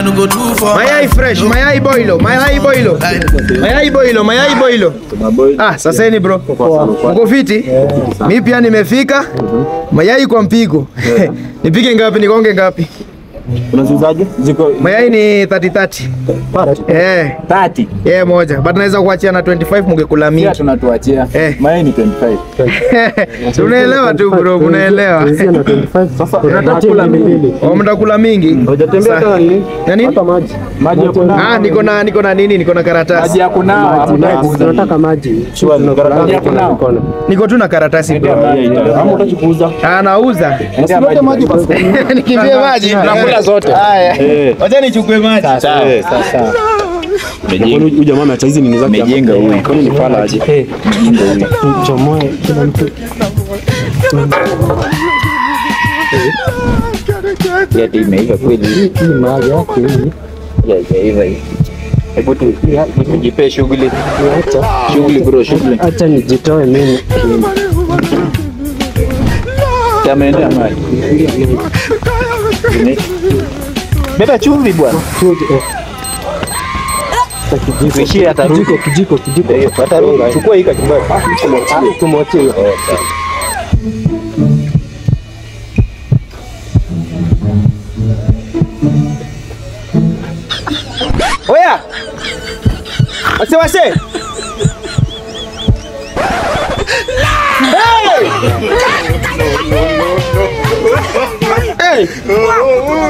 no go do for Mayai fresh, mayai boilo, mayai boilo. Mayai boilo, mayai boilo. Ah, saseni bro. Uko fiti? Mimi pia nimefika. Mayai kwa mpigo. Nipige ngapi nikonge ngapi? Unaziuzaje? Ziko Mayai ni 30 30. Eh, 30. eh moja. But naweza kuachia na 25 mungekula Pia mingi. tunatuachia. Eh. Mayai ni 25. Tunaelewa tu bro, unaelewa. Sasa unataka mingi. Oh, mtakula mingi. Hujatembea Sa- tena nini? Nani? Maji ya kunawa. Ah, niko na niko na nini? Niko na Maji karatasi. ya kunawa. Hakuna kuuza. tunataka maji Maji ya kunawa. Niko tu na karatasi bro. Ama utaki kuuza? Ah, nauza. Usilete maji basi. Nikimbie maji. Tunakula zote. Haya. Wacha nichukue maji. Sasa. Huyu jamaa ameacha hizi nini zake? Amejenga huyu. Kwani ni fala aje? chomoe kila mtu Yeti imeiva kweli. hii mahali yake hii Ya imeiva hii. Hebu tu jipe shughuli. acha Shughuli bro, shughuli. acha nijitoe mimi Tameendea maji. Beba chumvi bwana. Tuishie hata rudi. kijiko kijiko kijiko Ndio, hata rudi. Chukua hii kachumbari. tumwachie Oya! Wase wase! Hey! Hey!